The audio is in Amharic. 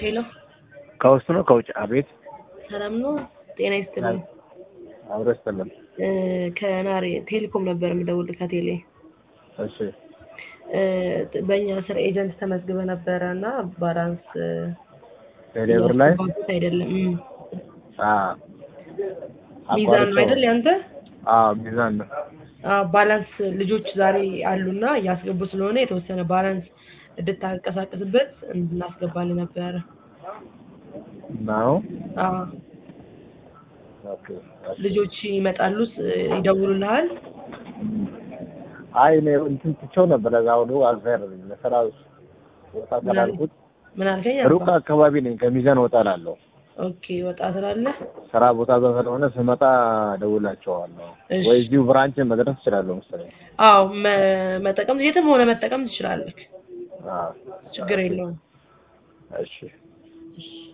ሄሎ ከውስጥ ነው ከውጭ? አቤት ሰላም ነው? ጤና ይስጥልኝ። አብሮ ይስጥልን። እ ከናሬ ቴሌኮም ነበር የምደውልልህ ከቴሌ እሺ እ በእኛ ስር ኤጀንት ተመዝግበ ነበረ እና ባላንስ ቴሌብር ላይ እያስገባሁት አይደለም። እም። አ ሚዛን ነው አይደል ያንተ? አ ሚዛን ነው። አ ባላንስ ልጆች ዛሬ አሉና እያስገቡ ስለሆነ የተወሰነ ባላንስ እንድታንቀሳቀስበት እንድናስገባልህ ነበረ። ነው አ ኦኬ። ልጆች ይመጣሉ፣ ስ- ይደውሉልሃል። አይ እኔ እንትን ትቼው ነበር እዛ ሁሉ አልፌር ለስራ ወጣ ስላልኩት ምን አልከኝ? ሩቅ አካባቢ ነኝ። ከሚዛን ወጣ እላለሁ። ኦኬ ወጣ ስላለህ ስራ ቦታ እዛ ስለሆነ ስመጣ እደውላቸዋለሁ። እሺ። ወይ እዚሁ ብራንች መድረስ እችላለሁ መሰለኝ። አዎ መ- መጠቀም የትም ሆነ መጠቀም ትችላለህ። አዎ ችግር የለውም። እሺ እሺ